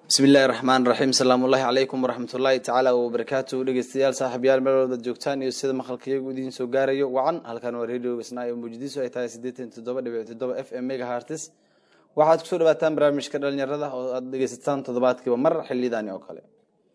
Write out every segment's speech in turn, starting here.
bismi illaahi raxmaan raxiim salaamu ullahi calaykum waraxmatullaahi tacaala wabarakaatu dhegeystayaal saaxiibyaal meel walba joogtaan iyo sida maqalkayagu idiin soo gaarayo wacan halkan waa radio isnaa iyo muqdiso ay tahay siddeetan toddoba dhibic toddoba f m mega hartis waxaad kusoo dhawaataan barnaamijka dhalinyarada oo aad dhegeysataan toddobaadkiiba mar xilidani oo kale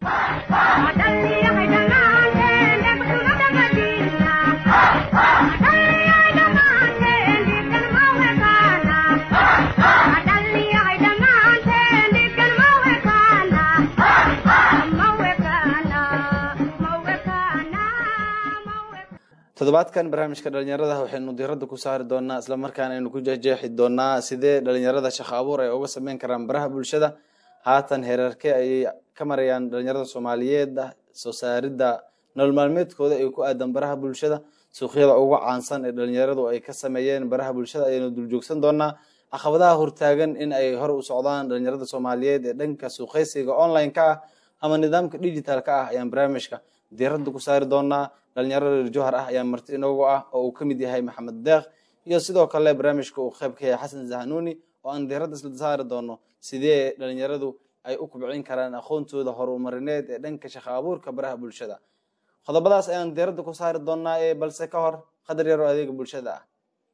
toddobaadkan barnaamijka dhalinyarada waxaynu diradda ku saari doonaa isla markaana aynu ku jeexjeexi doonaa sidee dhalinyarada shaqo abuur ay uga sameyn karaan baraha bulshada haatan heerarke ayay ka marayaan dhalinyarada soomaaliyeed soo saaridda nolol maalmeedkooda ee ku aadan baraha bulshada suuqyada ugu caansan ee dhalinyaradu ay ka sameeyeen baraha bulshada ayaynu duljoogsan doonaa caqabadaha hortaagan in ay hor u socdaan dhalinyarada soomaaliyeed ee dhanka suuqaysiga online-ka ah ama nidaamka digital-ka ah ayaan barnaamijka diradda ku saari doonaa dhalinyaro reer johar ah ayaa marti inoogu ah oo uu ka mid yahay maxamed deeq iyo sidoo kale barnaamijka uu qeyb ka yahay xasan zahanuuni oo aan diradda isla saari doono sidee dhalinyaradu ay u kubcin karaan aqoontooda horumarineed ee dhanka shaqo abuurka baraha bulshada qodobadaas ayaan diradda ku saari doonaa ee balse ka hor qadar yaroo adeega bulshada ah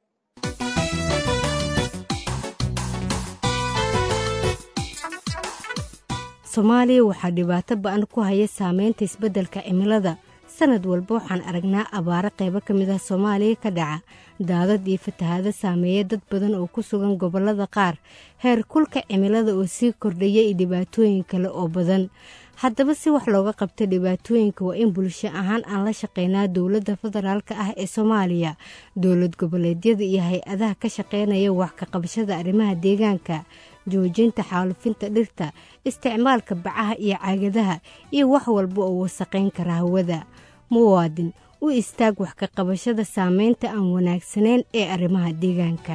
soomaaliya waxaa dhibaato ba-an ku haya saameynta isbeddelka cimilada sanad walba waxaan aragnaa abaaro qaybo ka mid ah soomaaliya ka dhaca daadad iyo fatahaado saameeya dad badan oo ku sugan gobollada qaar heer kulka cimilada oo sii kordhaya iyo dhibaatooyin kale oo badan haddaba si wax looga qabto dhibaatooyinka waa in bulsho ahaan aan la shaqeynaa dowladda federaalka ah ee soomaaliya dowlad goboleedyada iyo hay-adaha ka shaqeynaya wax ka qabashada arrimaha deegaanka joojinta xaalufinta dhirta isticmaalka bacaha iyo caagadaha iyo wax walba oo wasaqayn kara hawada muwaadin u istaag wax ka qabashada saameynta aan wanaagsanayn ee arrimaha deegaanka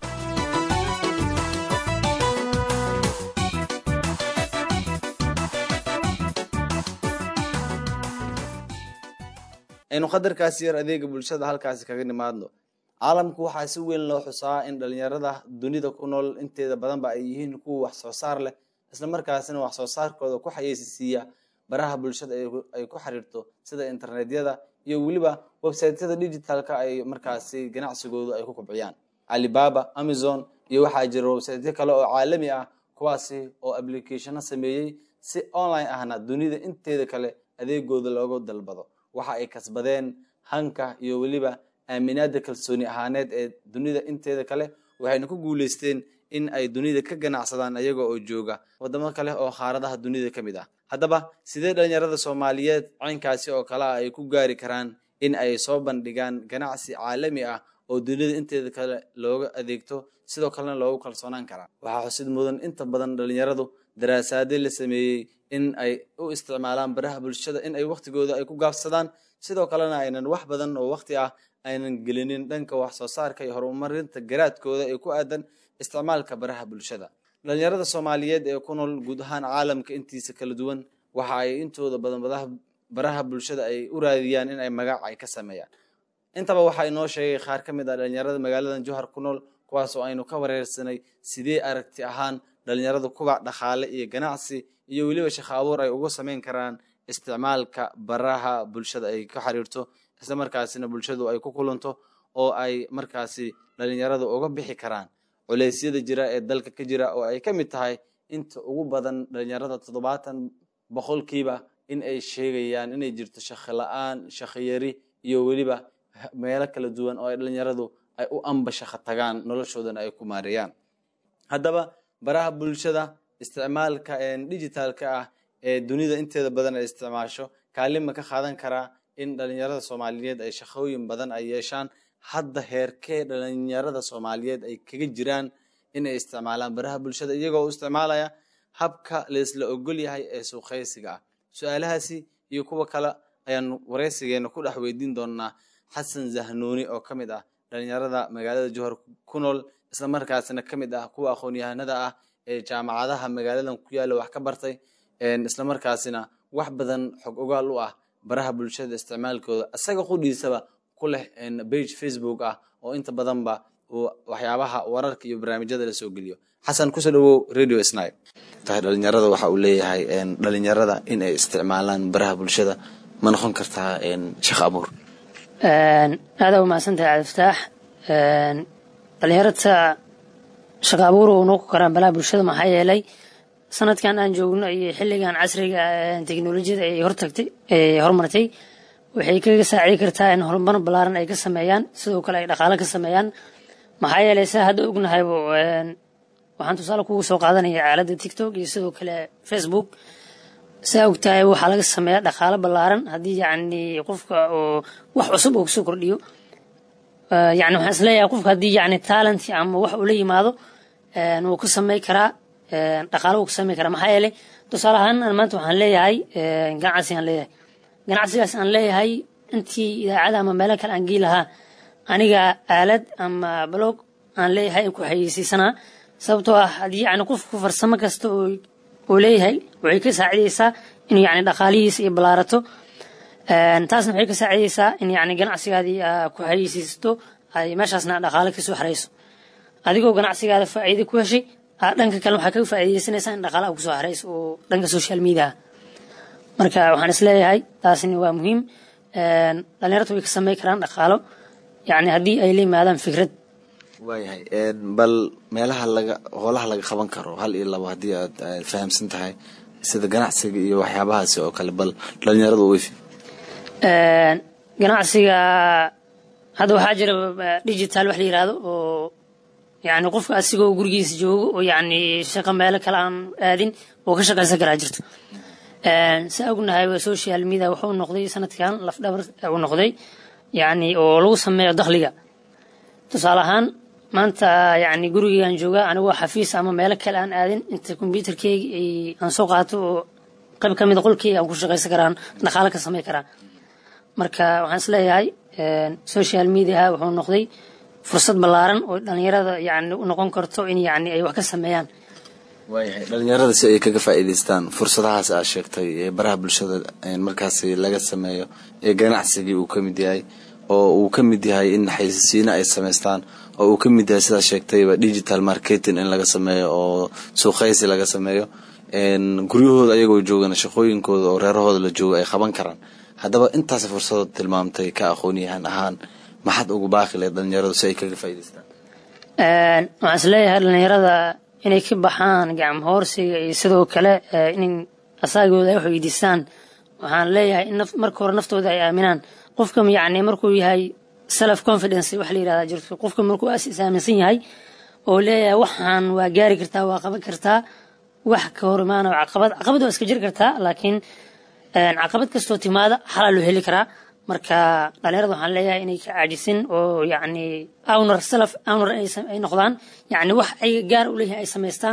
aynu qadarkaasi yar adeega bulshada halkaasi kaga nimaadno caalamku waxaa si weyn loo xusaa in dhalinyarada dunida ku nool inteeda badanba ay yihiin kuwa wax soo saar leh isla markaasina wax soo saarkooda ku xayeysiisiiya baraha bulshada ay ku xiriirto sida internetyada iyo weliba websaytyada digitalka ay markaasi ganacsigoodu ay ku kubciyaan alibaba amazon iyo waxaa jira websaytyo kale oo caalami ah kuwaasi oo applicationo sameeyey si online ahna dunida inteeda kale adeegooda loogu dalbado waxa ay kasbadeen hanka iyo weliba aaminaada kalsooni ahaaneed ee dunida inteeda kale waxayna ku guuleysteen in ay dunida ka ganacsadaan ayaga oo jooga wadamo kale oo qaaradaha dunida ka mid ah haddaba sidee dhalinyarada soomaaliyeed caynkaasi oo kale ah ay ku gaari karaan in ay soo bandhigaan ganacsi caalami ah oo dunida inteeda kale looga adeegto sidoo kalena loogu kalsoonaan karaa waxaa xusid mudan inta badan dhalinyaradu daraasaade la sameeyey in ay u isticmaalaan baraha bulshada in ay waktigooda ay ku gaabsadaan sidoo kalena aynan wax badan oo wakti ah aynan gelinin dhanka wax soo saarka iyo horumarinta garaadkooda ee ku aadan isticmaalka baraha bulshada dhalinyarada soomaaliyeed ee ku nool guud ahaan caalamka intiisa kala duwan waxa ay intooda badan baraha bulshada ay u raadiyaan in ay magac ay ka sameeyaan intaba waxaa inoo sheegay qaar ka mid ah dhalinyarada magaaladan johar ku nool kuwaas oo aynu ka wareersanay sidee aragti ahaan dhalinyarada kubac dhaqaale iyo ganacsi iyo weliba shaqo abuur ay uga sameyn karaan isticmaalka baraha bulshada ay ka xiriirto isla markaasina bulshadu ay ku kulanto oo ay markaasi dhalinyaradu uga bixi karaan culeysyada jira ee dalka ka jira oo ay ka mid tahay inta ugu badan dhalinyarada toddobaatan boqolkiiba in ay sheegayaan inay jirto shaqo la-aan shaqo yari iyo weliba meelo kala duwan oo ay dhalinyaradu ay u amba shaqo tagaan noloshoodana ay ku maareeyaan haddaba baraha bulshada isticmaalka digitalka ah ee dunida inteeda badan ay isticmaasho kaalima ka qaadan karaa in dhalinyarada soomaaliyeed ay shaqooyin badan ay yeeshaan hadda heerkee dhalinyarada soomaaliyeed ay kaga jiraan inay isticmaalaan baraha bulshada iyagoo u isticmaalaya habka laisla ogol yahay ee suuqaysiga ah su-aalahaasi iyo kuwa kale ayaan wareysigeena ku dhex weydiin doonaa xasan zahnuuni oo ka mid ah dhalinyarada magaalada johor ku nool isla markaasina ka mid ah kuwa aqoon-yahanada ah ee jaamacadaha magaaladan ku yaalla wax ka bartay isla markaasina wax badan xog ogaal u ah baraha bulshada isticmaalkooda isaga qudhiisaba ku leh bage facebook ah oo inta badanba waxyaabaha wararka iyo barnaamijyada la soo geliyo xasan kusoo dhawow radio sni tahay dhalinyarada waxa uu leeyahay dhalinyarada in ay isticmaalaan baraha bulshada ma noqon kartaa shaqo abuur aadaa umahadsantahay cabdifataax dhalinyarada shaqo abuur uu noqon karaa balaha bulshada maxaa yeelay sanadkan aan joogno iyo xilligan casriga teknolojiyada ay hortagtay ay horumartay waxay kaga saacidi kartaa in horumar ballaaran ay ka sameeyaan sidoo kale ay dhaqaalo ka sameeyaan maxaa yeelay saa hadda ognahay waxaan tusaale kugu soo qaadanaya aaladda tiktok iyo sidoo kale facebook saa ogtahay waxaa laga sameeyaa dhaqaalo ballaaran haddii yacni qofka oo wax cusub uu kusoo kordhiyo yani waxaan isleeyahay qofka haddii yani talent ama wax uu la yimaado wuu ka samey karaa dhaqaalo wuu ka samey karaa maxaa yeelay tusaale ahaan maanta waxaan leeyahay ganacsi aan leeyahay ganacsigaas aan leeyahay intii idaacada ama meelo kale aan gii lahaa aniga aalad ama blog aan leeyahay ku xayeysiisanaa sababtoo ah haddii yani qofku farsamo kasta uu leeyahay waxay ka saacidaysaa inuu yani dhaqaalihiisa iyo ballaarato taasna waxay ka saacidaysaa in yani ganacsigaadii ku xayeysiisato ay meeshaasna dhaqaalo kasoo xarayso adigoo ganacsigaada faa'iido ku heshay dhanka kale waxaa kaga faa'iidaysanaysaa in dhaqaalaha kusoo xarayso oo dhanka social mediaha marka waxaan isleeyahay taasni waa muhiim dhalinyarta way ka samey karaan dhaqaalo yani haddii ay la yimaadaan fikrad waayahay bal meelaha laga howlaha laga qaban karo hal iyo labo haddii aad fahamsan tahay sida ganacsiga iyo waxyaabahaasi oo kale bal dhalinyarada wefi ganacsiga hadda waxaa jira digital wax la yirahdo oo yani qofka asigoo gurigiisa joogo oo yani shaqo meelo kale aan aadin oo ka shaqaysan karaa jirto saa ognahay social media wuxuu noqday sanadkan lafdhabar uu noqday yani oo lagu sameeyo dakhliga tusaale ahaan maanta yani gurigeegaan joogaa anigoo xafiis ama meelo kale aan aadin inta kombyuutarkeyga aan soo qaato oo qayb ka mida qolkeyga aan ku shaqaysan karaan dhaqaalo ka samey karaa marka waxaan isleeyahay social mediaha wuxuu noqday fursad ballaaran oo dhalinyarada yani u noqon karto in yani ay wax ka sameeyaan waayahay dhalinyarada si ay kaga faa'iidaystaan fursadahaas aad sheegtay ee baraha bulshada markaasi laga sameeyo ee ganacsigii uu ka mid yahay oo uu ka mid yahay in xaysiisiino ay samaystaan oo uu ka mid yahay sidaa sheegtayba digital marketing in laga sameeyo oo suuqaysi laga sameeyo guryahooda ayagoo joogana shaqooyinkooda oo reerahooda la joogo ay qaban karaan haddaba intaas fursadood tilmaamtay ka aqoonyahan ahaan maxaad ugu baaqi lahayd dhalinyaradu si ay kaga faa'iidaystaan waxaan isleeyahay dhalinyarada inay ka baxaan gacmo hoorsiga iyo sidoo kale in asaagooda ay wax weydiistaan waxaan leeyahay in marka hore naftooda ay aaminaan qofka yacni markuu yahay self confidence wax la yirahdaa jirto qofka markuu is aaminsan yahay oo leeyahay waxaan waa gaari kartaa waa qaban kartaa wax ka hor imaana caqabad caqabad waa iska jiri kartaa laakiin caqabad kastoo timaada xalaa loo heli karaa marka dhalinyarada waxaan leeyahay inay ka caajisin oo yacni owner self owner ay noqdaan yacni wax ay gaar u leeyahay ay samaystaan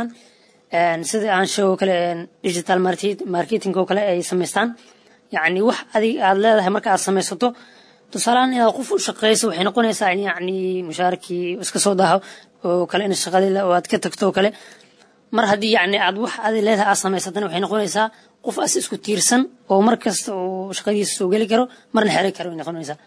sida aan sheego kale digital marketing oo kale ay samaystaan yacni wax adig aad leedahay marka aad samaysato tusaalehaan inaad qof u shaqeyso waxay noqonaysaa in yacni mushaarkii iska soo daaho oo kale in shaqadii oo aad ka tagto oo kale mar haddii yacni aad wax adi leedahay aad samaysatana waxay noqonaysaa qof as isku tiirsan oo mar kasta uu shaqadiisa soo geli karo marna xeri karo way noqonaysaa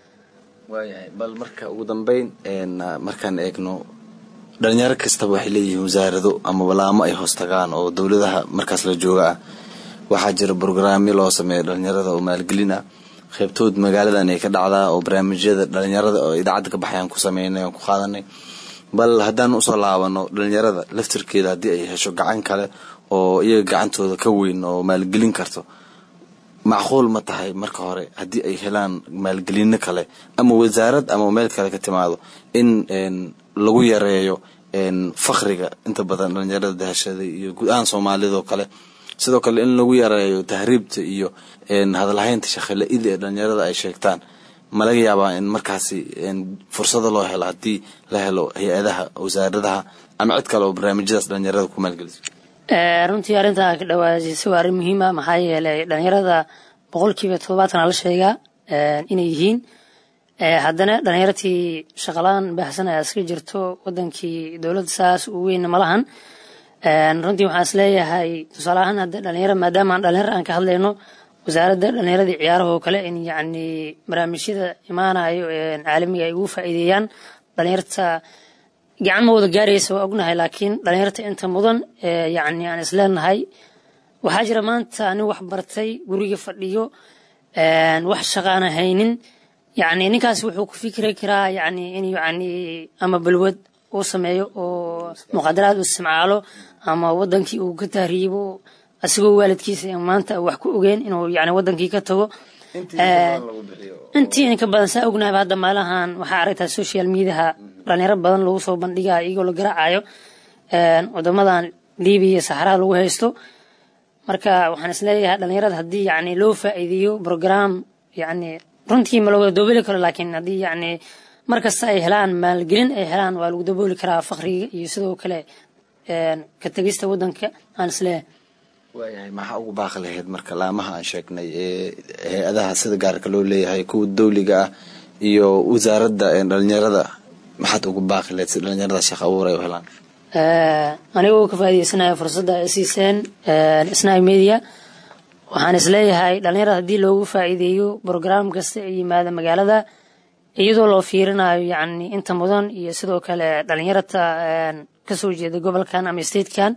waayahay bal marka ugu dambeyn markaan eegno dhalinyaro kastaba waxay leeyihiin wasaarado ama walaamo ay hoos tagaan oo dowladaha markaas la jooga ah waxaa jira brograamyo loo sameeya dhalinyarada oo maalgelin ah qaybtood magaaladan ay ka dhacdaa oo barnaamijyada dhalinyarada oo idaacadda ka baxayaan ku sameynay aan ku qaadanay bal haddaan usoo laabano dhalinyarada laftirkeeda haddii ay hesho gacan kale oo iyaga gacantooda ka weyn oo maalgelin karto macquul ma tahay marka hore haddii ay helaan maalgelino kale ama wasaarad ama meel kale ka timaado in lagu yareeyo fakriga inta badan dhalinyarada dahashaday iyo guud ahaan soomaalidoo kale sidoo kale in lagu yareeyo tahriibta iyo hadalhaynta shaqila-ida ee dhalinyarada ay sheegtaan ma laga yaabaa in markaasi fursado loo helo haddii la helo hay-adaha wasaaradaha ama cid kale oo barnaamijyadaas dhalinyarada ku maalgeliso runtii arrintaa ka dhawaajisay waa arrin muhiima maxaa yeelay dhalinyarada boqolkiiba toddobaatan la sheegaa inay yihiin haddana dhalinyartii shaqalaan baahsan ayaa iska jirto wadankii dowladda saas u weyn malahan runtii waxaan is leeyahay tusaale ahaan hadda dhalinyaro maadaama aan dhalinyaro aan ka hadlayno wasaaradda dhalinyaradii ciyaaraha oo kale in yacni barnaamijyada imaanayo caalamiga ay ugu faa'iideeyaan dhalinyarta gacan ma wada gaaraysa waa ognahay laakiin dhalinyarta inta mudan ee yacni aan isleenahay waxaa jira maanta nin wax bartay guriga fadhiyo wax shaqaana haynin yacni ninkaas wuxuu ku fikri karaa yacni in yacni ama balwad uu sameeyo oo muqadaraad uu isticmaalo ama wadankii uu ka tahriibo asigoo waalidkiisa maanta wax ku ogeen inuu yacni wadankii ka tago intii inka badan saa ognahayba hadda maalahan waxaa aragtaa social mediaha dhalinyaro badan lagu soo bandhigayo iyagoo la garaacayo wadamadan libiya iyo saxarada lagu haysto marka waxaan isleeyahay dhalinyarada haddii yacni loo faa'iideeyo program yacni runtii ma lawada dabooli karo laakiin haddii yacni mar kasta ay helaan maalgelin ay helaan waa lagu dabooli karaa fakriga iyo sidoo kale ka tegista wadanka aan isleeyahay waayahay maxaa ugu baaqi lahayd marka laamaha aan sheegnay ee hay-adaha sida gaarka loo leeyahay kuwa dawliga ah iyo wasaaradda dhalinyarada maxaad ugu baaqi lahayd si dhalinyarada shaqo abuur ay u helaan anigoo ka faa'iideysanaya fursadda ay siiseen snai media waxaan isleeyahay dhalinyarada haddii loogu faa'iideeyo brograam kasta ee yimaada magaalada iyadoo loo fiirinayo yacni inta mudan iyo sidoo kale dhalinyarata kasoo jeeda gobolkan ama statekan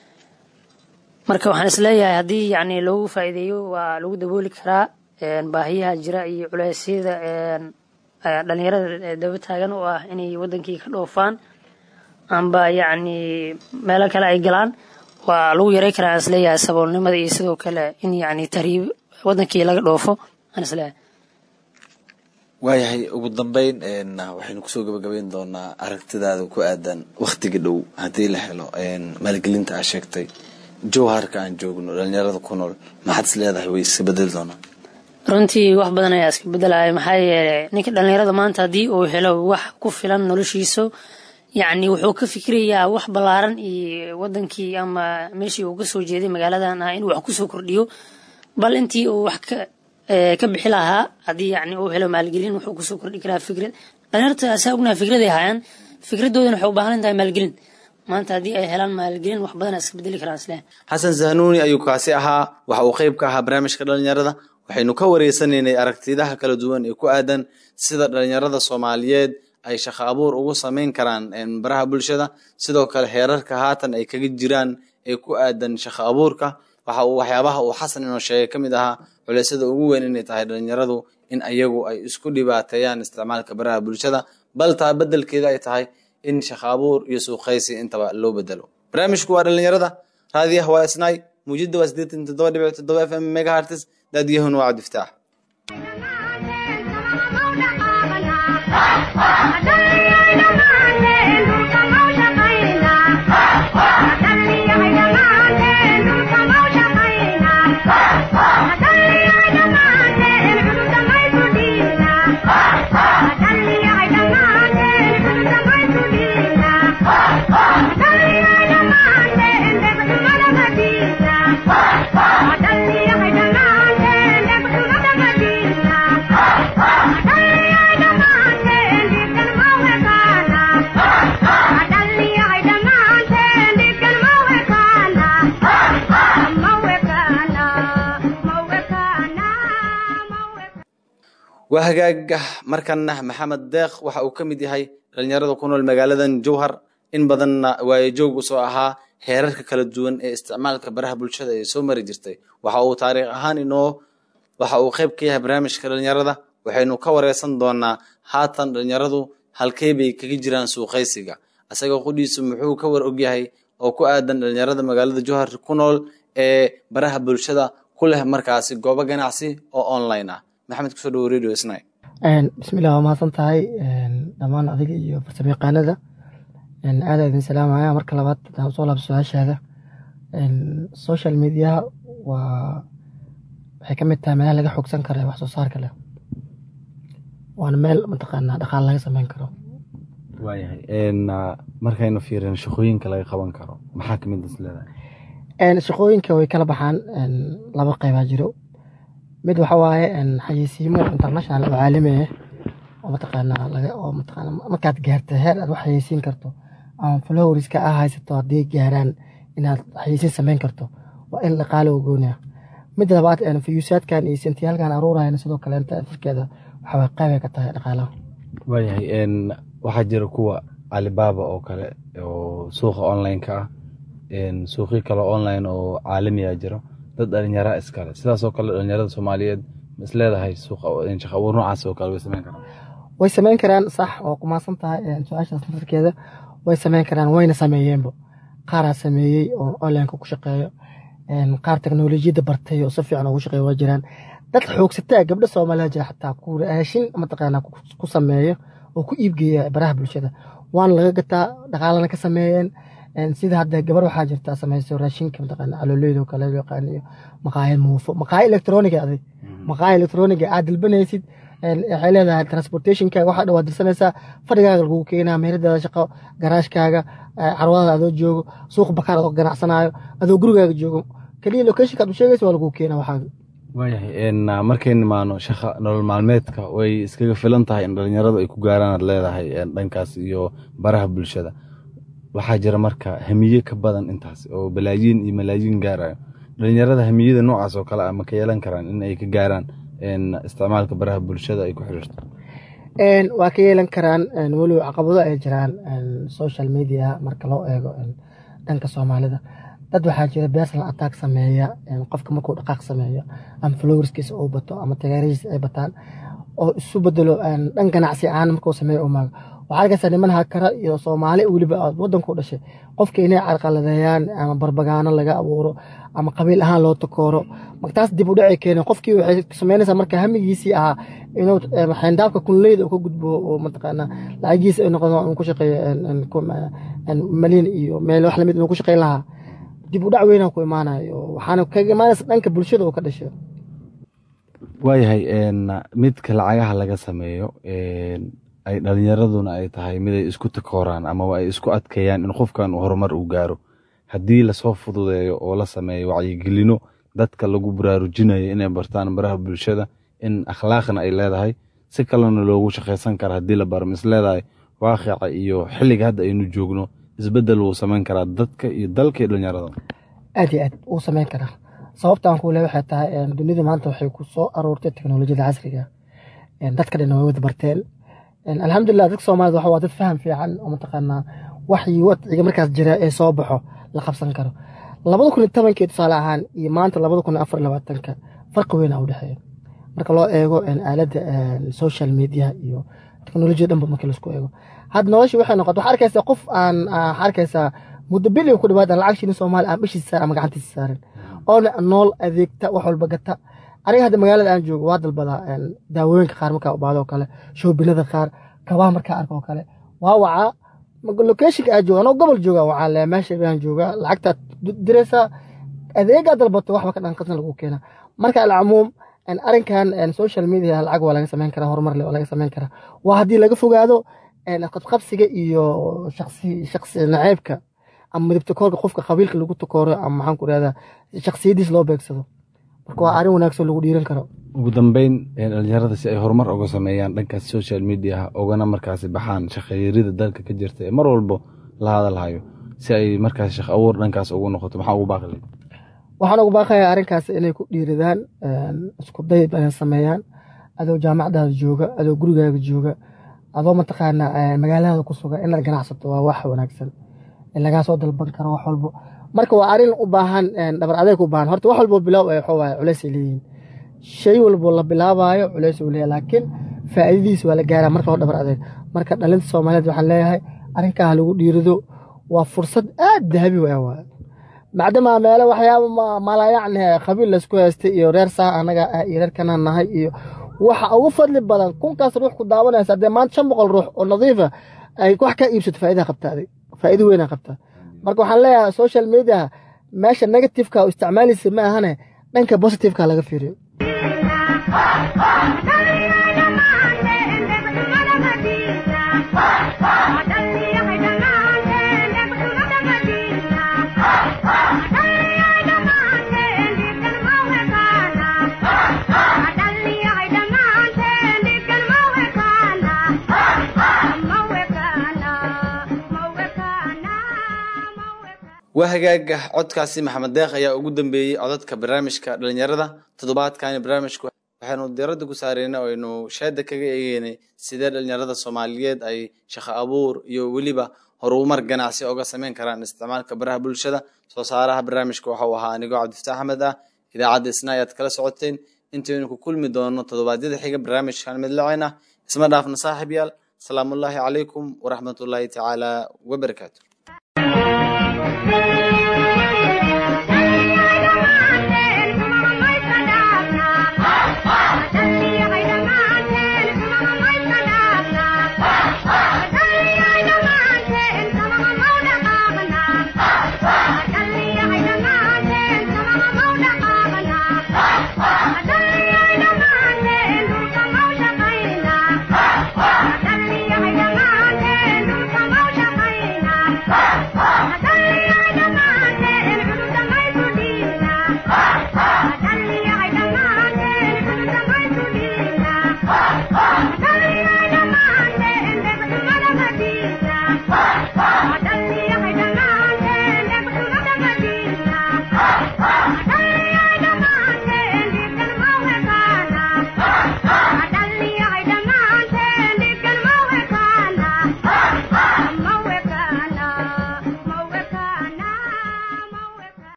marka waxaan isleeyahay haddii yacni loogu faa'iideeyo waa lagu dabooli karaa baahiyaha jira iyo culeysyada dhalinyarada daba taagan oo ah inay wadankii ka dhoofaan amba yacni meelo kale ay galaan waa lagu yaray karaa aan isleeyahay saboolnimada iyo sidoo kale in yacni tahriib wadankii laga dhoofo aan isleeyahay waayahay ugu dambeyn waxaynu kusoo gabagabeyn doonaa aragtidaada ku aadan wakhtiga dhow haddii la helo maalgelinta aa sheegtay jowharka aan joogno dhalinyarada ku nool maxaad is leedahay way iska bedeli doonaan runtii wax badan ayaa iska bedelaya maxaa yeelay ninka dhalinyarada maanta haddii uu helo wax ku filan noloshiisa yacni wuxuu ka fikirayaa wax ballaaran iyo wadankii ama meeshii uu kasoo jeeday magaaladan ah inuu wax kusoo kordhiyo bal intii uu wax ka ka bixi lahaa haddii yacni uu helo maalgelin wuxuu kusoo kordhi karaa fikrad dhalinyarta asaa ognaha fikraday hayaan fikradoodana waxay u baahan tahay maalgelin maanta haddii ay helaan maalgelin wax badan iska bedeli karaan isle xasan zahnuuni ayuu kaasi ahaa waxa uu qeyb ka ahaa barnaamijka dhalinyarada waxaynu ka wareysanaynay aragtidaha kala duwan ee ku aadan sida dhalinyarada soomaaliyeed ay shaqo abuur ugu sameyn karaan baraha bulshada sidoo kale heerarka haatan ay kaga jiraan ee ku aadan shaqo abuurka waxa uu waxyaabaha uu xasan inoo sheegay ka mid ahaa culeysyada ugu weyn inay tahay dhalinyaradu in ayagu ay isku dhibaateeyaan isticmaalka baraha bulshada bal taa bedelkeeda ay tahay in shaqo abuur iyo suuqaysi intaba loo bedelo barnaamijku waa dhalinyarada raadiyaha waa isnaay muujida waa sideetan toddoba dhibic toddoba f m megahartis daadiyahuna waa cabdiftaax waa hagaaga markana maxamed deeq waxa uu ka mid yahay dhalinyarada ku nool magaaladan jowhar in badanna waayo joog usoo ahaa heerarka kala duwan ee isticmaalka baraha bulshada ee soo mari jirtay waxa uu taariikh ahaan inoo waxa uu qayb ka yahay barnaamijka dhalinyarada waxaynu ka wareysan doonaa haatan dhalinyaradu halkey bay kaga jiraan suuqaysiga isagoo qudhiisu muxuu ka war ogyahay oo ku aadan dhalinyarada magaalada jowhar ku nool ee baraha bulshada ku leh markaasi goobo ganacsi oo online ah maxamed kusoo dhawo radio sni bismillah waa mahadsan tahay dhammaan adiga iyo farsamo yaqaanada aada idin salaamaya marka labaad hadaan usoo laabto su-aashaada social mediaha waa waxay ka mid tahay meelaha laga xogsan karo ee wax soo saarka leh waana meel mataqaanaa dhaqaal laga sameyn karo waayahay markaynu fiirino shaqooyinka laga qaban karo maxaa kamid is leedahay shaqooyinka way kala baxaan laba qeybaa jiro mid waxa waaye xayeysiimo international oo caalami ah oo mataqaanaa laga oo mataqaana markaad gaarto heer aad wax xayeysiin karto ama flowerska ah haysato haddii gaaraan inaad xayeysiin sameyn karto waa in dhaqaale u gooniya mid labaad fiyuusaadkan iyo sentiyaalkan aruurayan sidoo kale inta afirkeeda waxaa qeybay ka tahay dhaqaalaha waayahay waxaa jira kuwa alibaba oo kale oo suuqa online-ka ah suuqyo kale online oo caalamiya jiro dad dhalinyara iskale sidaasoo kale dhalinyarada soomaaliyeed ma isleedahay suuqa shaqo abuur noocaas oo kale way sameyn karaan way sameyn karaan sax oo kumaasan tahay su-aashaas nafarkeeda way sameyn karaan wayna sameeyeenba qaaraa sameeyey oo onlineka ku shaqeeyo qaar teknolojiyadda bartay oo si fiican ugu shaqeeya waa jiraan dad xoogsataa gabdho soomaaliya jira xataa ku raashin mataqaanaa ku sameeyo oo ku iibgeeya baraha bulshada waana laga gataa dhaqaalana ka sameeyeen sida hadda gabar waxaa jirta sameyso raashinka mataqaana calooleyd oo kale loo yaqaan iyo maqaayad muufo maqaayad electroniga aday maqaayad electroniga aad dalbanaysid waxay leedahay transportationkaaga waxaa dhawaad dirsanaysaa fadhigaaga lagugu keenaa meheradaada shaqo garaashkaaga carwadaada adoo joogo suuq bakaar adoo ganacsanayo adoo gurigaaga joogo keliya locationka aad u sheegaysa waa lagugu keenaa waxaaga waayahay markay nimaano shaqa nolol maalmeedka way iskaga filan tahay in dhalinyaradu ay ku gaaraan aad leedahay dhankaas iyo baraha bulshada waxaa jira marka hamiye ka badan intaas oo balaayiin iyo malaayiin gaarayo dhalinyarada hamiyada noocaas oo kale ah ma ka yeelan karaan in ay ka gaaraan isticmaalka baraha bulshada ay ku xiriirto waa ka yeelan karaan weliba caqabado ay jiraan social media marka loo eego dhanka soomaalida dad waxaa jira personal attack sameeya qofka markuu dhaqaaq sameeyo ama flowerskiisa uu bato ama tagaarihiisa ay bataan oo isu bedelo dhan ganacsi ahaan markuu sameeyo u maago waxaa arkaysaa niman hakara iyo soomaali weliba wadanku dhashay qofka inay carqaladeeyaan ama barbagaano laga abuuro ama qabiil ahaan loo takooro taas dib u dhacay keeneen qofkii waxay sameynaysaa marka hamigiisii ahaa inuu xayndaabka kunleyda uu ka gudbo oo mataqaana lacagiisa ay noqdo inuu ku shaqeeyo malin iyo meel wax lamid inuu ku shaqeyn lahaa dib u dhac weynaa ku imaanayo waxaana kaga imaanaysa dhanka bulshada oo ka dhashay waayahay midka lacagaha laga sameeyo ay dhalinyaraduna ay tahay mid ay isku takooraan amaba ay isku adkeeyaan in qofkan uu horumar uu gaaro haddii lasoo fududeeyo oo la sameeyo wacyigelino dadka lagu baraarujinayo inay bartaan baraha bulshada in akhlaaqna ay leedahay si kalena loogu shaqaysan kara haddii la baro mis leedahay waaqica iyo xilliga hadda aynu joogno isbedel wuu samayn karaa dadka iyo dalka iyo dhalinyarada aad iyo aad wuu samayn karaa sababtaan kule waxay tahay dunida maanta waxay ku soo aroortay teknolojiyada casriga dadka dhan way wada barteen alxamdulilah dadka soomaalida waxa waa dad faham fiican oo mataqaanaa waxii wadciga markaas jira ee soo baxo la qabsan karo labada kun iyo tobankii tusaale ahaan iyo maanta labada kun iyo afar labaatanka farqi weyn a u dhexeeya marka loo eego aaladda social media iyo teknolojiyada dhanba markii laisku eego hadda noloshii waxay noqota waxaa arkaysaa qof aan waxaa arkaysaa muddo bil ku dhawaad aan lacag shilin soomaali aan bishiisa saaran ama gacantiisa saaran oona nool adeegta wax walba gata aniga hadda magaalada aan joogo waa dalbadaa daawooyinka qaar markaa u baado oo kale shoobinada qaar kabaha markaa arko oo kale waa wacaa locationka aan jooga anoo gobol jooga waxaa le meesha baan joogaa lacagtaad diraysaa adeegaa dalbato waxba ka dhanqasna lagu keena marka alcumuum arrinkan social media lacag waa laga samayn karaa horumar le waa laga samayn karaa waa haddii laga fogaado qabqabsiga iyo shaqsi shaqsi naceybka ama midabtakoorka qofka qabiilka lagu takooro ama maxaan ku rahdaa shaksiyadiis loo beegsado marka waa arrin wanaagsan lagu dhiiran karo ugu dambeyn dhalinyarada si ay horumar uga sameeyaan dhankaas social mediaha ogana markaasi baxaan shaqayarida dalka ka jirta ee mar walbo la hadalhayo si ay markaas shaq abuur dhankaas ugu noqoto maxaa ugu baaqi lahayd waxaan ugu baaqayaa arrinkaas inay ku dhiiradaan isku day inay sameeyaan adoo jaamacadaada jooga adoo gurigaaga jooga adoo mataqaanaa magaaladaada ku sugan inaad ganacsato waa wax wanaagsan lagaa soo dalban karo wax walbo marka waa arrin u baahan dhabar adeeg u baahan horta wax walbo bilaaw waxa waaye culays ay leeyihiin shay walbo la bilaabaayo culays uu leeyahay laakiin faa'iidadiisa waa la gaaraa marka hore dhabar adeeg marka dhalinta soomaaliyeed waxaan leeyahay arrinkaa lagu dhiirado waa fursad aad dahabi waa waaye macdamaa meelo waxyaaba malayacni qabiil laysku haystay iyo reer saa anaga iyo reer kanaan nahay iyo waxa ugu fadli badan kunkaas ruux ku daawanaysa haddee maanta shan boqol ruux oo nadiifa ay wax ka iibsato faa'idaa qabtaa adig faa'iido weynaa qabtaa marka waxaan leeyahay social media meesha negativeka u isticmaalaysa ma ahane dhanka positiveka laga fiiriyo waa hagaaga codkaasi maxamed deeq ayaa ugu dambeeyey codadka barnaamijka dhalinyarada toddobaadkani barnaamijku waxaynu diiradda ku saareyna aynu sheeda kaga eegeynay sidee dhalinyarada soomaaliyeed ay shaqo abuur iyo weliba horumar ganacsi oga sameyn karaan isticmaalka baraha bulshada soo saaraha barnaamijka waxau ahaa anigoo cabdifataax axmed ah idaacadda isna ayaad kala socoteen intaynu ku kulmi doono toddobaadyada xiga barnaamijkan midlaceen ah isma dhaafna saaxiib yaal asalaamullaahi calaykum waraxmatullaahi tacaala wabarakaatu